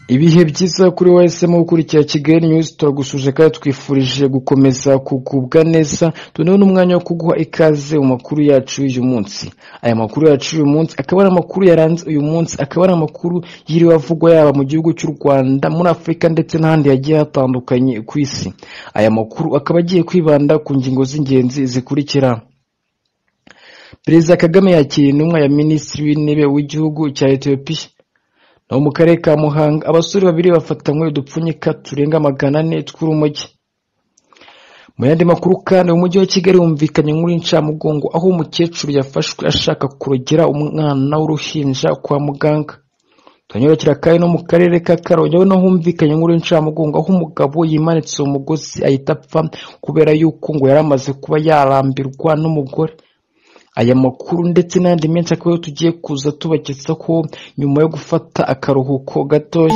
Ibihe byiza kuri wowe wahisemo gukurikira Kigali News turagusuje kandi twifurije gukomeza kugubwa neza tuneho n'umwanya wo kuguha ikaze mu makuru yacu y'uyu munsi aya makuru yacu y'uyu munsi akaba ari amakuru yaranze uyu munsi akaba ari amakuru yiriwe avugwa yaba mu gihugu cy'u Rwanda muri Afurika ndetse n'ahandi yagiye hatandukanye ku isi aya makuru akaba agiye kwibanda ku ngingo z'ingenzi zikurikira Perezida Kagame yakiriye intumwa ya Minisitiri w'Intebe w'igihugu cya Ethiopia naho mu karere ka Muhanga abasore babiri bafatanywe udupfunyika turenga magana ane tw'urumogi mu yandi makuru kandi mu mujyi wa Kigali humvikanye inkuru y'incamugongo aho umukecuru yafashwe ashaka kurogera umwana w'uruhinja kwa muganga tunyorokera kandi no mu karere ka Karongi aho naho humvikanye inkuru y'incamugongo aho umugabo yimanitse uwo mugozi ahita apfa kubera yuko ngo yari amaze kuba yarambirwa n'umugore aya makuru ndetse n'andi menshi akaba ariyo tugiye kuza tubaketse ko nyuma yo gufata akaruhuko gatoya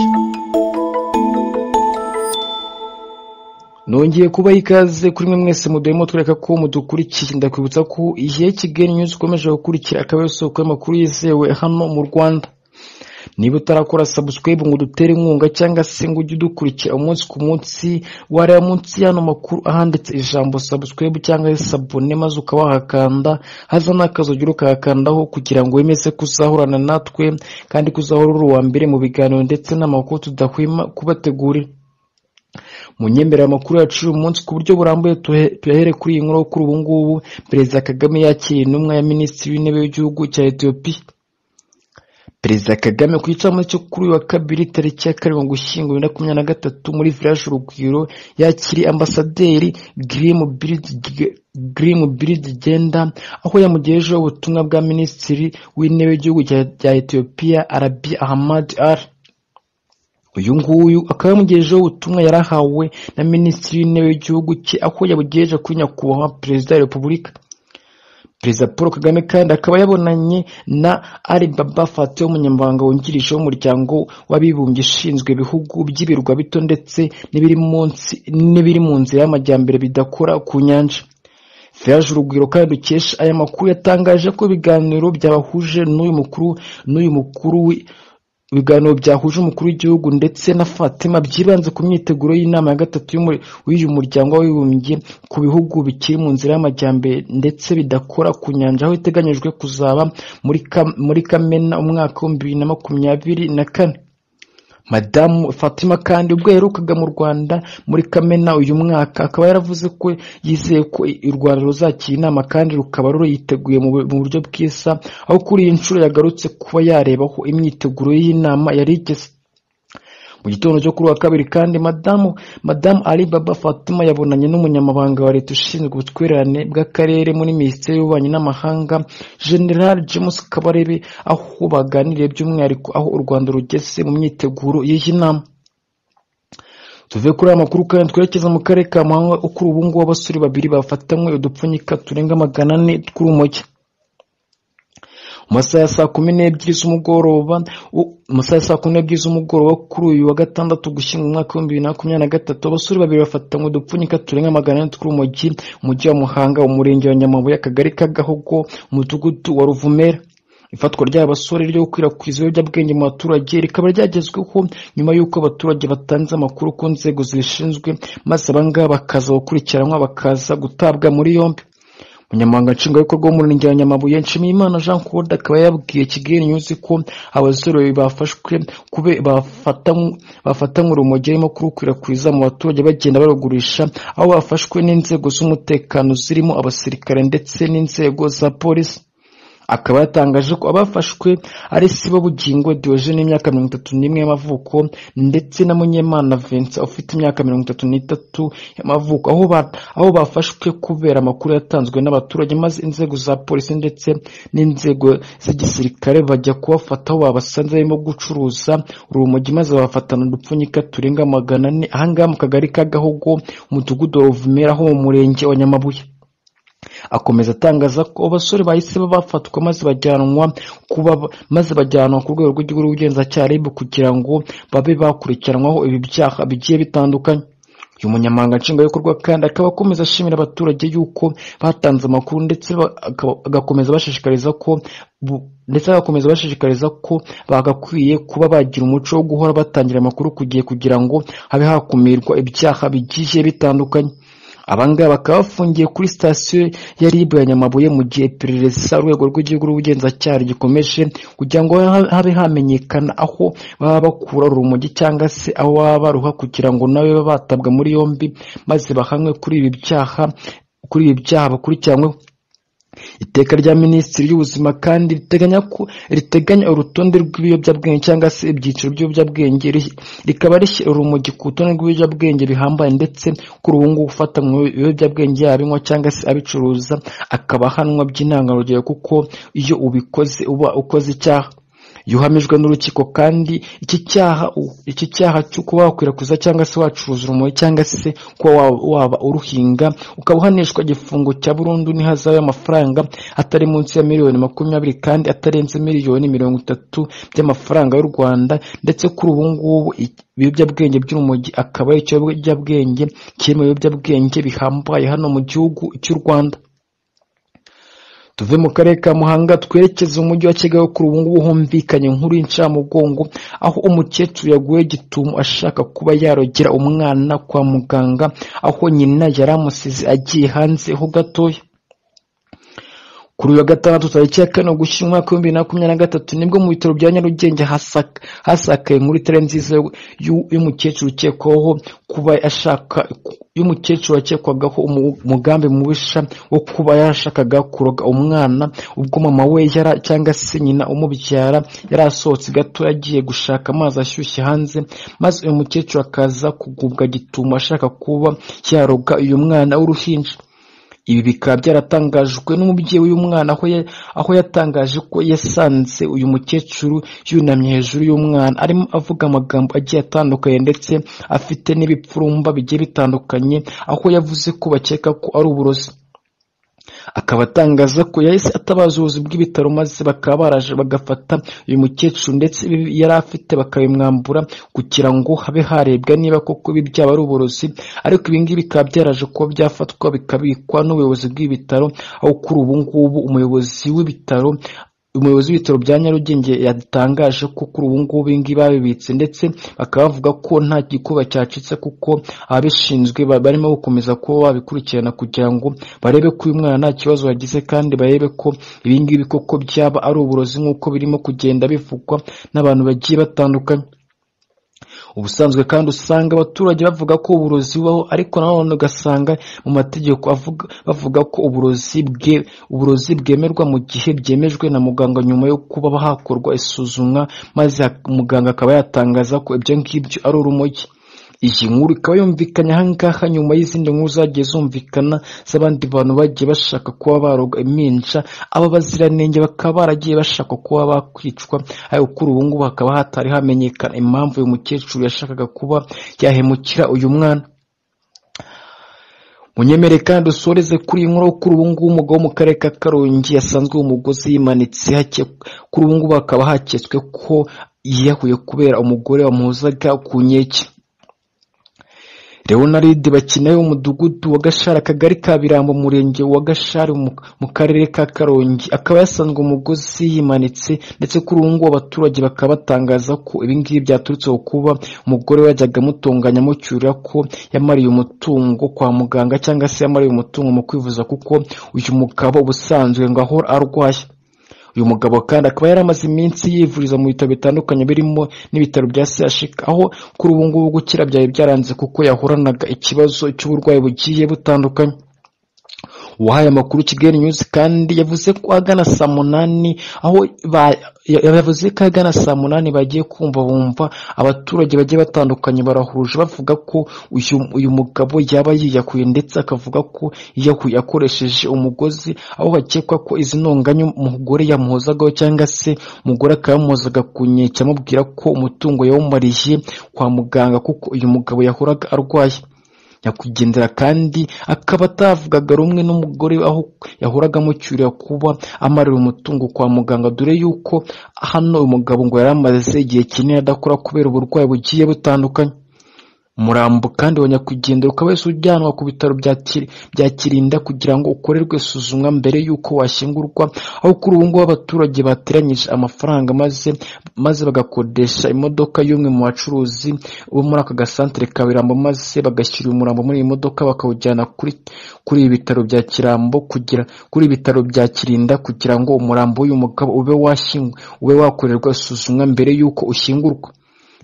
nongeye kubaha ikaze kuri mwe mwese muduhemo tureka ko mudukurikiye ndakwibutsa ko igihe Kigali News ukomeje gukurikira akaba ariyo soko y'amakuru yizewe hano mu Rwanda niba utarakora subscribe ngo udutere inkunga cyangwa se ngo ujye udukurikira umunsi ku munsi wareba munsi y'ano makuru ahanditse ijambo subscribe cyangwa se sabone maze ukaba wahakanda haza n'akazi ugira ukahakandaho kugira ngo wemeze kuzahorana natwe kandi kuzahora uri uwa mbere mu biganiro ndetse n'amakuru tudahwema kubategurira mu nyemerera amakuru yacu uyu munsi ku buryo burambuye tuhe- tuyahere kuri iyi nkuru kuri ubu ngubu perezida kagame yakiriye intumwa ya minisitiri w'intebe w'igihugu cya etiyopiya Perezida Kagame ku gicamunsi cyo kuri uyu wa kabiri tariki ya karindwi ugushyingo bibiri na makumyabiri na gatatu muri village urugwiro yakiriye ambasaderi Grim Bird Genda aho yamugejejeho ubutumwa bwa minisitiri w'intebe w'igihugu cya- cya Ethiopia Abiy Ahmed Al uyu nguyu akaba yamugejejeho ubutumwa yarahawe na minisitiri w'intebe w'igihugu cye aho yabugejeje kuri nyakubahwa perezida wa repubulika Perezida Paul Kagame kandi akaba yabonanye na Ali Baba Fatty umunyamabanga wungirije w'umuryango w'abibumbye ushinzwe ibihugu by'ibirwa bito ndetse n'ibiri munsi n'ibiri mu nzira y'amajyambere bidakora ku nyanja Village Urugwiro kandi dukesha aya makuru yatangaje ko ibiganiro byabahuje n'uyu mukuru n'uyu mukuru w'i- ibiganiro byahuje umukuru w'igihugu ndetse na Fatima byibanze ku myiteguro y'inama ya gatatu y'umu- w'uyu muryango w'abibumbye ku bihugu bikiri mu nzira y'amajyambere ndetse bidakora ku nyanja aho iteganyijwe kuzaba muri Kam- muri Kamena umwaka w'ibihumbi bibiri na makumyabiri na kane madamu fatima kandi ubwo yaherukaga mu rwanda muri kamena uyu mwaka akaba yaravuze ko yizeye ko u rwanda ruzakira inama kandi rukaba rurayiteguye mu bu- mu buryo bwiza aho kuri iyi nshuro yagarutse kuba yarebaho imyiteguro y'inama yari igeze mu gitondo cyo kuri uwa kabiri kandi madamu madamu ali baba fatima yabonanye n'umunyamabanga wa leta ushinzwe ubutwererane bw'akarere muri minisiteri y'ububanyi n'amahanga general james kabarebe aho baganiriye by'umwihariko aho u rwanda rugeze mu myiteguro y'iyi nama tuve kuri aya makuru kandi twerekeza mu karere ka muhanga aho kuri ubu ngubu abasore babiri bafatanywe udupfunyika turenga magana ane tw'urumogi mu masaha ya saa kumi n'ebyiri z'umugoroba u- mu masaha ya saa kumi n'ebyiri z'umugoroba kuri uyu wa gatandatu gushyingo umwaka w'ibihumbi bibiri na makumyabiri na gatatu abasore babiri bafatanywe udupfunyika turenga magana ane tw'urumogi mu mujyi wa muhanga umurenge wa nyamabuye akagari k'agahogo umudugudu wa ruvumera ifatwa ry'aba basore ryo gukwirakwiza ibiyobyabwenge mu baturage rikaba ryagezweho nyuma y'uko abaturage batanze amakuru ku nzego zibishinzwe maze abangaba bakaza gukurikiranwa bakaza gutabwa muri yombi umunyamabanga nshingwabikorwa w'umurenge wa nyamabuye nshimiyimana jean claude akaba yabwiye kigali news ko abasore babiri bafashwe kube bafatanywe urumogi barimo kurukwirakwiza mu baturage bagenda barugurisha aho bafashwe n'inzego z'umutekano zirimo abasirikare ndetse n'inzego za polisi akaba yatangaje ko abafashwe ari sibo bugingo diogene imyaka mirongo itatu n'imwe y'amavuko ndetse na munyemana vincent ufite imyaka mirongo itatu n'itatu y'amavuko aho, ba, aho bafashwe kubera amakuru yatanzwe n'abaturage maze inzego za polisi ndetse n'inzego z'igisirikare bajya kubafata aho babasanze barimo gucuruza urumogi maze bafatana udupfunyika turenga magana ane ahangaha mu kagari ka gahogo umudugudu wa ruvumera ho mu murenge wa nyamabuye akomeza atangaza ko abasore bahise bafatwa maze bajyanwa kuba maze bajyanwa ku rwego rw'igihugu rw'ubugenzacyaha RIB kugira ngo babe bakurikiranwaho ibi byaha bigiye bitandukanye uyu munyamabanga nshingwabikorwa kandi akaba akomeza ashimira abaturage yuko batanze amakuru ndetse ba- akaba- agakomeza bashishikariza ko bu- ndetse agakomeza bashishikariza ko bagakwiye kuba bagira umuco wo guhora batangira amakuru ku gihe kugira ngo habe hakumirwa ibyaha bigiye bitandukanye abangaba bakaba bafungiye kuri sitasiyo ya rib ya nyamabuye mu gihe iperereza urwego rw'igihugu rw'ubugenzacyaha rugikomeje kugira ngo ha- habe hamenyekana aho baba bakura urumogi cyangwa se aho baba baruha kugira ngo nawe babe batabwa muri yombi maze bahanwe kuri ibi byaha kuri ibi byaha bakurikiranyweho iteka rya minisitiri y'ubuzima kandi riteganya ko riteganya urutonde rw'ibiyobyabwenge cyangwa se ibyiciro by'ibiyobyabwenge ri- rikaba rishyira urumogi ku rutonde rw'ibiyobyabwenge bihambaye ndetse ko uruhungu gufata mu biyobyabwenge yabinywa cyangwa se abicuruza akaba ahanwa by'intangarugero kuko iyo ubikoze uba ukoze icyaha yuhamijwe n'urukiko kandi iki cyaha iki cyaha cyo kuba wakwirakwiza cyangwa se wacuruza urumogi cyangwa se kuba wa- waba uruhinga ukaba uhanishwa igifungo cya burundu n'ihazabu y'amafaranga atari munsi ya miliyoni makumyabiri kandi atarenze miliyoni mirongo itatu by'amafaranga y'u Rwanda ndetse kuri ubu ngubu i- ibiyobyabwenge by'urumogi akaba ari cyo biyobyabwenge kiri mu biyobyabwenge bihambaye hano mu gihugu cy'u Rwanda tuve mu karere ka muhanga twerekeze umujyi wa kigali kuri ubu ngubu humvikanye inkuru y'incamugongo aho umukecuru yaguye gitumo ashaka kuba yarogera umwana kwa muganga aho nyina yari amusize agiye hanze ho gatoya kuri uyu wa gatandatu tariki ya kane ugushyira umwaka w'ibihumbi bibiri na makumyabiri na gatatu nibwo mu bitaro bya nyarugenge hasaka- hasakaye inkuru itari nziza y'u- y'u- y'umukecuru ukekwaho kuba ashaka y'umukecuru wakekwagaho umu- umugambi mubisha wo kuba yashakaga kuroga umwana ubwo mama we yara cyangwa se nyina umubyara yari asohotse gato yagiye gushaka amazi ashyushye hanze maze uyu mukecuru akaza kugubwa gitumo ashaka kuba yaroga uyu mwana w'uruhinja ibi bikaba byaratangajwe n'umubyeyi w'uyu mwana aho ya- aho yatangaje ko yasanze uyu mukecuru yunamye hejuru y'umwana arimo avuga amagambo agiye atandukanye ndetse afite n'ibipfurumba bigiye bitandukanye aho yavuze ko bakeka ko ari uburozi akaba atangaza ko yahise atabaza ubuyobozi bw'ibitaro maze bakaba baraje bagafata uyu mukecuru ndetse ibibi yari afite bakabimwambura kugira ngo habe harebwa niba koko ibi byaba ari uburozi ariko ibi ngibi bikaba byaraje kuba byafatwa bikabikwa n'ubuyobozi bw'ibitaro aho kuri ubu ngubu umuyobozi w'ibitaro umuyobozi w'ibitaro bya nyarugenge yatangaje ko kuri ubu ngubu ibi ngibi babibitse ndetse bakaba bavuga ko nta gikuba cyacitse kuko ababishinzwe ba- barimo gukomeza kuba babikurikirana kugira ngo barebe ko uyu mwana nta kibazo yagize kandi barebe ko ibi ngibi koko byaba ari uburozi nk'uko birimo kugenda bivugwa n'abantu bagiye batandukanye ubusanzwe kandi usanga abaturage bavuga ko uburozi bubaho ariko nanone ugasanga mu mategeko avuga, bavuga ko uburozi bwe uburozi bwemerwa mu gihe byemejwe na muganga nyuma yo kuba hakorwa isuzumwa maze hak- muganga akaba yatangaza ko ibyo ngibyo ari urumogi iyi nkuru ikaba yumvikanye ahangaha nyuma y'izindi nkuru zagiye zumvikana z'abandi bantu bagiye bashaka kuba baroga impinja aba baziranenge bakaba baragiye bashaka kuba bakwicwa ariko kuri ubu ngubu hakaba hatari hamenyekana impamvu uyu mukecuru yashakaga kuba yahemukira uyu mwana munyemere kandi usoreze kuri iyi nkuru kuri ubu ngubu umugabo wo mu karere ka karongi yasanzwe umugozi yimanitse hake- kuri ubu ngubu hakaba haketswe ko yiyahuye kubera umugore wamuhozaga ku nkeke leonard bakina umudugudu wa gashari akagari ka birambo umurenge wa gashari mu mu karere ka karongi akaba yasanzwe umugozi yimanitse ndetse kuri ubu ngubu abaturage bakaba batangaza ko ibi ngibi byaturutse ku kuba umugore we yajyaga amutunganya amucyurira ko yamariye umutungo kwa muganga cyangwa se yamariye umutungo mu kwivuza kuko uyu mugabo ubusanzwe ngo ahora arwaye uyu mugabo kandi akaba yari amaze iminsi yivuriza mu bitaro bitandukanye birimo n'ibitaro bya CHUK aho kuri ubu ngubu gukira byari byaranze kuko yahoranaga ikibazo cy'uburwayi bugiye butandukanye uwahaye amakuru Kigali News kandi yavuze ko agana saa munani aho ba- ya- yavuze ko agana saa munani bagiye kumva bumva abaturage bagiye batandukanye barahuje bavuga ko uyu, uyu mugabo yaba yiyakuye ndetse akavuga ko yiyakuye akoresheje umugozi aho hakekwa ko izi ntonganya umugore yamuhozagaho cyangwa se umugore akaba yamuhozaga ku nkeke amubwira ko umutungo yawumariye kwa muganga kuko uyu mugabo yahoraga arwaye nyakwigendera kandi akaba atavugaga rumwe n'umugore aho yahoraga amucyurira kuba amarira umutungo kwa muganga dore yuko hano uyu mugabo ngo yari amaze igihe kinini adakora kubera uburwayi bugiye butandukanye umurambo kandi wa nyakwigendera ukaba wese ujyanwa ku bitaro bya Kiri- bya kirinda kugira ngo ukorerwe isuzumwa mbere y'uko washyingurwa aho kuri ubu ngubu abaturage bateranyije amafaranga maze maze bagakodesha imodoka y'umwe mu bacuruzi bo muri aka gasantere ka birambo maze bagashyira umurambo muri iyi modoka bakawujyana kuri kuri ibi bitaro bya kirambo kugira kuri ibi bitaro bya kirinda kugira ngo umurambo w'uyu mugabo ube washyingwa ube wakorerwa isuzumwa mbere y'uko ushyingurwa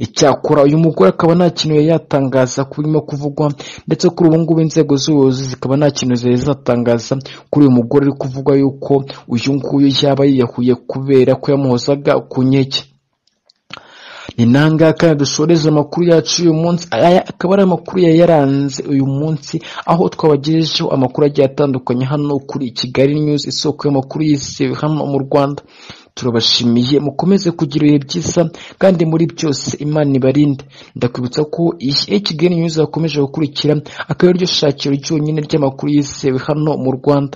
icyakora uyu mugore akaba nta kintu yari yatangaza ku birimo kuvugwa ndetse kuri ubu ngubu inzego z'ubuyobozi zikaba nta kintu zari zatangaza kuri uyu mugore uri kuvugwa yuko uyu nguyu yaba yiyahuye kubera ko yamuhozaga ku nkeke ni nangahe kandi dusoreze amakuru yacu uyu munsi aya akaba ari amakuru yari yaranze uyu munsi aho twabagejejeho amakuru agiye atandukanye hano kuri kigali news isoko y'amakuru y'isi hano mu rwanda turabashimiye mukomeze kugira ibihe byiza kandi muri byose imana ibarinde ndakwibutsa ko iyi kigali news yakomeje gukurikira akaba ariryo shakiro ryonyine ry'amakuru yizewe hano mu rwanda